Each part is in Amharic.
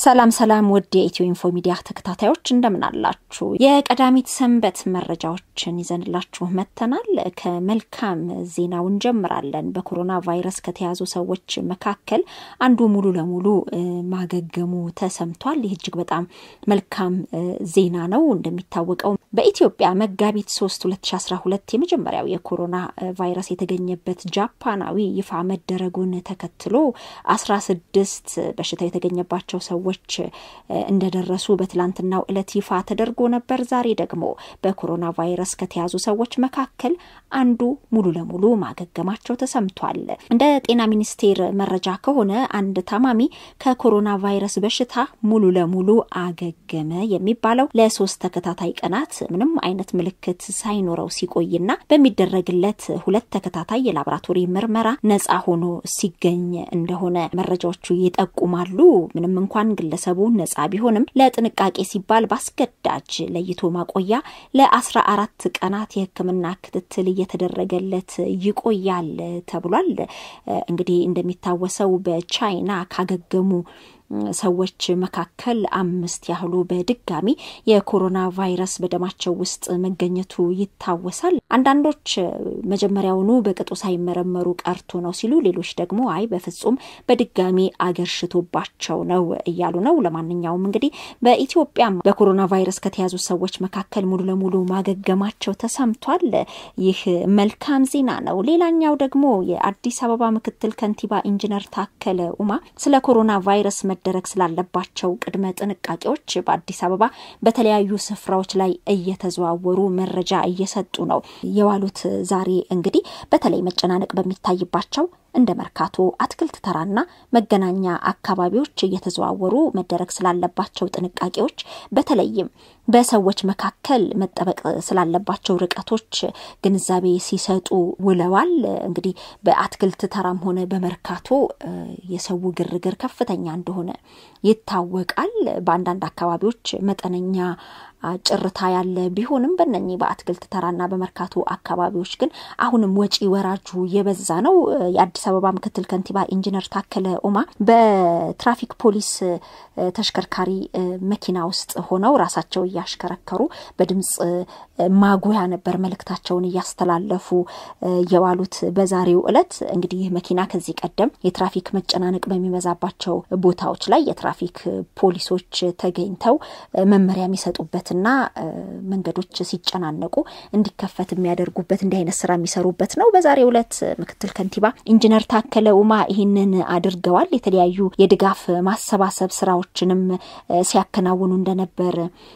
ሰላም ሰላም ውድ የኢትዮ ኢንፎ ሚዲያ ተከታታዮች እንደምን አላችሁ? የቀዳሚት ሰንበት መረጃዎችን ይዘንላችሁ መጥተናል። ከመልካም ዜናው እንጀምራለን። በኮሮና ቫይረስ ከተያዙ ሰዎች መካከል አንዱ ሙሉ ለሙሉ ማገገሙ ተሰምቷል። ይህ እጅግ በጣም መልካም ዜና ነው። እንደሚታወቀው በኢትዮጵያ መጋቢት 3 2012 የመጀመሪያው የኮሮና ቫይረስ የተገኘበት ጃፓናዊ ይፋ መደረጉን ተከትሎ 16 በሽታው የተገኘባቸው ሰዎች እንደደረሱ በትላንትናው ዕለት ይፋ ተደርጎ ነበር። ዛሬ ደግሞ በኮሮና ቫይረስ ከተያዙ ሰዎች መካከል አንዱ ሙሉ ለሙሉ ማገገማቸው ተሰምቷል። እንደ ጤና ሚኒስቴር መረጃ ከሆነ አንድ ታማሚ ከኮሮና ቫይረስ በሽታ ሙሉ ለሙሉ አገገመ የሚባለው ለሶስት ተከታታይ ቀናት ምንም አይነት ምልክት ሳይኖረው ሲቆይና በሚደረግለት ሁለት ተከታታይ የላቦራቶሪ ምርመራ ነጻ ሆኖ ሲገኝ እንደሆነ መረጃዎቹ ይጠቁማሉ። ምንም እንኳን ግለሰቡ ነጻ ቢሆንም ለጥንቃቄ ሲባል በአስገዳጅ ለይቶ ማቆያ ለአስራ አራት ቀናት የሕክምና ክትትል እየተደረገለት ይቆያል ተብሏል። እንግዲህ እንደሚታወሰው በቻይና ካገገሙ ሰዎች መካከል አምስት ያህሉ በድጋሚ የኮሮና ቫይረስ በደማቸው ውስጥ መገኘቱ ይታወሳል። አንዳንዶች መጀመሪያውኑ በቅጡ ሳይመረመሩ ቀርቶ ነው ሲሉ፣ ሌሎች ደግሞ አይ በፍጹም በድጋሚ አገርሽቶባቸው ነው እያሉ ነው። ለማንኛውም እንግዲህ በኢትዮጵያም በኮሮና ቫይረስ ከተያዙ ሰዎች መካከል ሙሉ ለሙሉ ማገገማቸው ተሰምቷል። ይህ መልካም ዜና ነው። ሌላኛው ደግሞ የአዲስ አበባ ምክትል ከንቲባ ኢንጂነር ታከለ ኡማ ስለ ኮሮና ቫይረስ መደረግ ስላለባቸው ቅድመ ጥንቃቄዎች በአዲስ አበባ በተለያዩ ስፍራዎች ላይ እየተዘዋወሩ መረጃ እየሰጡ ነው የዋሉት። ዛሬ እንግዲህ በተለይ መጨናነቅ በሚታይባቸው እንደ መርካቶ፣ አትክልት ተራና መገናኛ አካባቢዎች እየተዘዋወሩ መደረግ ስላለባቸው ጥንቃቄዎች በተለይም በሰዎች መካከል መጠበቅ ስላለባቸው ርቀቶች ግንዛቤ ሲሰጡ ውለዋል። እንግዲህ በአትክልት ተራም ሆነ በመርካቶ የሰው ግርግር ከፍተኛ እንደሆነ ይታወቃል። በአንዳንድ አካባቢዎች መጠነኛ ጭርታ ያለ ቢሆንም በነኚህ በአትክልት ተራና በመርካቶ አካባቢዎች ግን አሁንም ወጪ ወራጁ የበዛ ነው። የአዲስ አበባ ምክትል ከንቲባ ኢንጂነር ታከለ ኡማ በትራፊክ ፖሊስ ተሽከርካሪ መኪና ውስጥ ሆነው ራሳቸው እያሽከረከሩ በድምፅ ማጉያ ነበር መልእክታቸውን እያስተላለፉ የዋሉት። በዛሬው ዕለት እንግዲህ መኪና ከዚህ ቀደም የትራፊክ መጨናነቅ በሚበዛባቸው ቦታዎች ላይ የትራፊክ ፖሊሶች ተገኝተው መመሪያ የሚሰጡበትና መንገዶች ሲጨናነቁ እንዲከፈት የሚያደርጉበት እንዲህ አይነት ስራ የሚሰሩበት ነው። በዛሬው ዕለት ምክትል ከንቲባ ኢንጂነር ታከለ ኡማ ይህንን አድርገዋል። የተለያዩ የድጋፍ ማሰባሰብ ስራዎችንም ሲያከናውኑ እንደነበር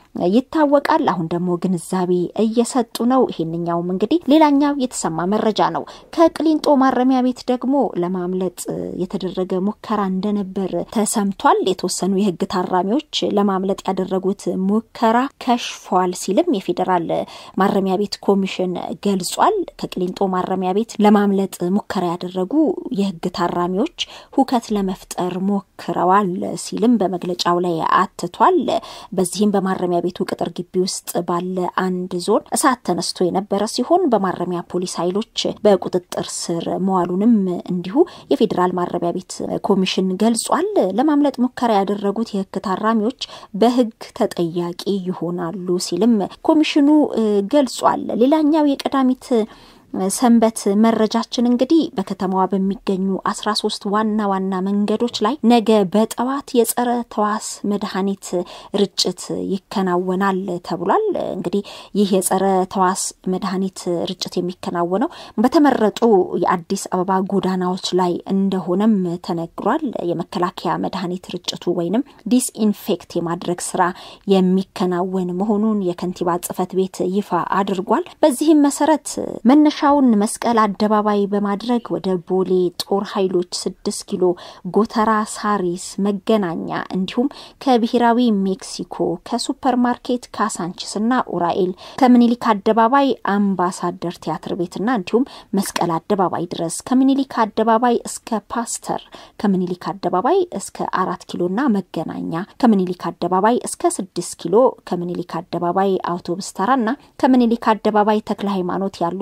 ይታወቃል። አሁን ደግሞ ግንዛቤ እየሰጡ ነው። ይሄንኛውም እንግዲህ ሌላኛው የተሰማ መረጃ ነው። ከቅሊንጦ ማረሚያ ቤት ደግሞ ለማምለጥ የተደረገ ሙከራ እንደነበር ተሰምቷል። የተወሰኑ የህግ ታራሚዎች ለማምለጥ ያደረጉት ሙከራ ከሽፏል ሲልም የፌዴራል ማረሚያ ቤት ኮሚሽን ገልጿል። ከቅሊንጦ ማረሚያ ቤት ለማምለጥ ሙከራ ያደረጉ የህግ ታራሚዎች ሁከት ለመፍጠር ሞክረዋል ሲልም በመግለጫው ላይ አትቷል። በዚህም በማረሚያ ቤቱ ቅጥር ግቢ ውስጥ ባለ አንድ ዞን እሳት ተነስቶ የነበረ ሲሆን በማረሚያ ፖሊስ ኃይሎች በቁጥጥር ስር መዋሉንም እንዲሁ የፌዴራል ማረሚያ ቤት ኮሚሽን ገልጿል። ለማምለጥ ሙከራ ያደረጉት የህግ ታራሚዎች በህግ ተጠያቂ ይሆናሉ ሲልም ኮሚሽኑ ገልጿል። ሌላኛው የቀዳሚት ሰንበት መረጃችን እንግዲህ በከተማዋ በሚገኙ አስራ ሶስት ዋና ዋና መንገዶች ላይ ነገ በጠዋት የጸረ ተዋስ መድኃኒት ርጭት ይከናወናል ተብሏል። እንግዲህ ይህ የጸረ ተዋስ መድኃኒት ርጭት የሚከናወነው በተመረጡ የአዲስ አበባ ጎዳናዎች ላይ እንደሆነም ተነግሯል። የመከላከያ መድኃኒት ርጭቱ ወይንም ዲስኢንፌክት የማድረግ ስራ የሚከናወን መሆኑን የከንቲባ ጽሕፈት ቤት ይፋ አድርጓል። በዚህም መሰረት መነሻ ሻውን መስቀል አደባባይ በማድረግ ወደ ቦሌ ጦር ኃይሎች ስድስት ኪሎ ጎተራ፣ ሳሪስ፣ መገናኛ እንዲሁም ከብሔራዊ ሜክሲኮ ከሱፐር ማርኬት ካሳንችስ እና ኡራኤል ከምኒሊክ አደባባይ አምባሳደር ቲያትር ቤትና እንዲሁም መስቀል አደባባይ ድረስ ከምኒሊክ አደባባይ እስከ ፓስተር ከምኒሊክ አደባባይ እስከ አራት ኪሎና መገናኛ ከምኒሊክ አደባባይ እስከ ስድስት ኪሎ ከምኒሊክ አደባባይ አውቶቡስ ተራና ከምኒሊክ አደባባይ ተክለ ሃይማኖት ያሉት መንገዶች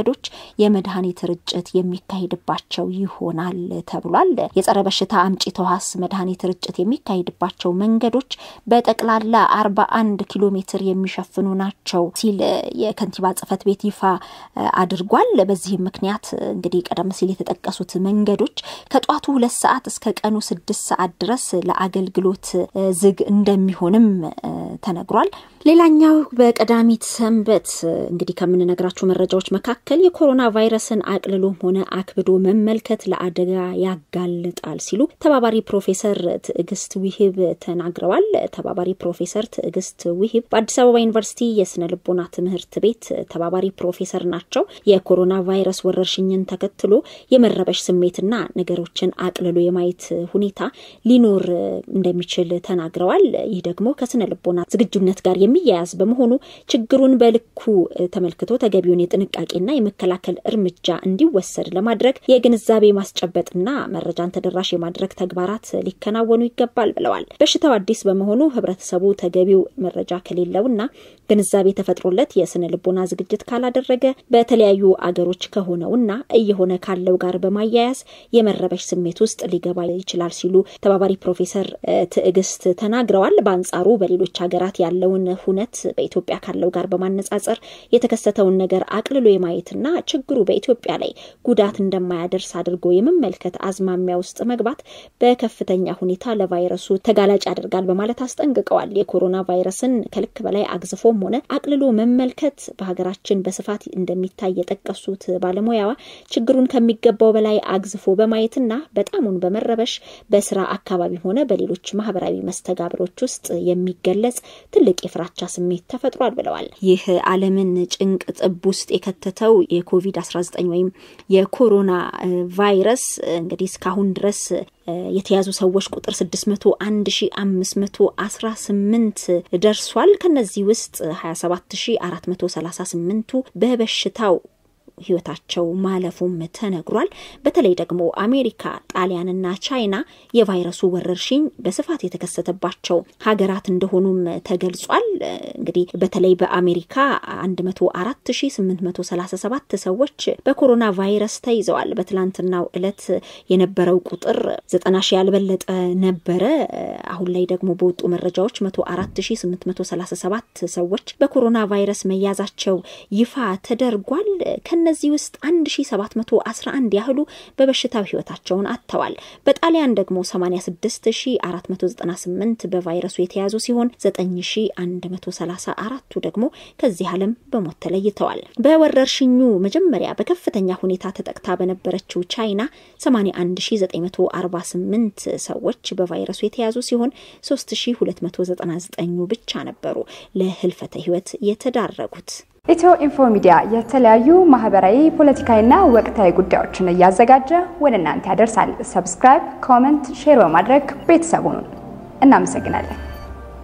መንገዶች የመድኃኒት ርጭት የሚካሄድባቸው ይሆናል ተብሏል። የጸረ በሽታ አምጪ ተዋስ መድኃኒት ርጭት የሚካሄድባቸው መንገዶች በጠቅላላ አርባ አንድ ኪሎ ሜትር የሚሸፍኑ ናቸው ሲል የከንቲባ ጽሕፈት ቤት ይፋ አድርጓል። በዚህም ምክንያት እንግዲህ ቀደም ሲል የተጠቀሱት መንገዶች ከጧቱ ሁለት ሰዓት እስከ ቀኑ ስድስት ሰዓት ድረስ ለአገልግሎት ዝግ እንደሚሆንም ተነግሯል። ሌላኛው በቀዳሚት ሰንበት እንግዲህ ከምንነግራችሁ መረጃዎች መካከል የኮሮና ቫይረስን አቅልሎም ሆነ አክብዶ መመልከት ለአደጋ ያጋልጣል ሲሉ ተባባሪ ፕሮፌሰር ትዕግስት ውሂብ ተናግረዋል። ተባባሪ ፕሮፌሰር ትዕግስት ውሂብ በአዲስ አበባ ዩኒቨርሲቲ የስነ ልቦና ትምህርት ቤት ተባባሪ ፕሮፌሰር ናቸው። የኮሮና ቫይረስ ወረርሽኝን ተከትሎ የመረበሽ ስሜትና ነገሮችን አቅልሎ የማየት ሁኔታ ሊኖር እንደሚችል ተናግረዋል። ይህ ደግሞ ከስነ ልቦና ዝግጁነት ጋር የሚያያዝ በመሆኑ ችግሩን በልኩ ተመልክቶ ተገቢውን የጥንቃቄና የመከላከል እርምጃ እንዲወሰድ ለማድረግ የግንዛቤ ማስጨበጥና መረጃን ተደራሽ የማድረግ ተግባራት ሊከናወኑ ይገባል ብለዋል። በሽታው አዲስ በመሆኑ ህብረተሰቡ ተገቢው መረጃ ከሌለውና ግንዛቤ ተፈጥሮለት የስነ ልቦና ዝግጅት ካላደረገ በተለያዩ አገሮች ከሆነውና እየሆነ ካለው ጋር በማያያዝ የመረበሽ ስሜት ውስጥ ሊገባ ይችላል ሲሉ ተባባሪ ፕሮፌሰር ትዕግስት ተናግረዋል። በአንጻሩ በሌሎች ሀገራት ያለውን ሁነት በኢትዮጵያ ካለው ጋር በማነጻጸር የተከሰተውን ነገር አቅልሎ የማየትና ችግሩ በኢትዮጵያ ላይ ጉዳት እንደማያደርስ አድርጎ የመመልከት አዝማሚያ ውስጥ መግባት በከፍተኛ ሁኔታ ለቫይረሱ ተጋላጭ ያደርጋል በማለት አስጠንቅቀዋል። የኮሮና ቫይረስን ከልክ በላይ አግዝፎም ሆነ አቅልሎ መመልከት በሀገራችን በስፋት እንደሚታይ የጠቀሱት ባለሙያዋ ችግሩን ከሚገባው በላይ አግዝፎ በማየትና በጣሙን በመረበሽ በስራ አካባቢ ሆነ በሌሎች ማህበራዊ መስተጋብሮች ውስጥ የሚገለጽ ትልቅ የፍራቻ ስሜት ተፈጥሯል ብለዋል። ይህ ዓለምን ጭንቅ ጥብ ውስጥ የከተተው የኮቪድ-19 ወይም የኮሮና ቫይረስ እንግዲህ እስካሁን ድረስ የተያዙ ሰዎች ቁጥር 601518 ደርሷል። ከነዚህ ውስጥ 27438ቱ በበሽታው ህይወታቸው ማለፉም ተነግሯል። በተለይ ደግሞ አሜሪካ፣ ጣሊያንና ቻይና የቫይረሱ ወረርሽኝ በስፋት የተከሰተባቸው ሀገራት እንደሆኑም ተገልጿል። እንግዲህ በተለይ በአሜሪካ 104837 ሰዎች በኮሮና ቫይረስ ተይዘዋል። በትላንትናው ዕለት የነበረው ቁጥር 90 ሺህ ያልበለጠ ነበረ። አሁን ላይ ደግሞ በወጡ መረጃዎች 104837 ሰዎች በኮሮና ቫይረስ መያዛቸው ይፋ ተደርጓል። ከነዚህ ውስጥ 1711 ያህሉ በበሽታው ህይወታቸውን አጥተዋል። በጣሊያን ደግሞ 86498 በቫይረሱ የተያዙ ሲሆን 9134ቱ ደግሞ ከዚህ ዓለም በሞት ተለይተዋል። በወረርሽኙ መጀመሪያ በከፍተኛ ሁኔታ ተጠቅታ በነበረችው ቻይና 81948 ሰዎች በቫይረሱ የተያዙ ሲሆን 3299 ብቻ ነበሩ ለህልፈተ ህይወት የተዳረጉት። ኢትዮ ኢንፎ ሚዲያ የተለያዩ ማህበራዊ፣ ፖለቲካዊና ወቅታዊ ጉዳዮችን እያዘጋጀ ወደ እናንተ ያደርሳል። ሰብስክራይብ፣ ኮመንት፣ ሼር በማድረግ ቤተሰቡን እናመሰግናለን።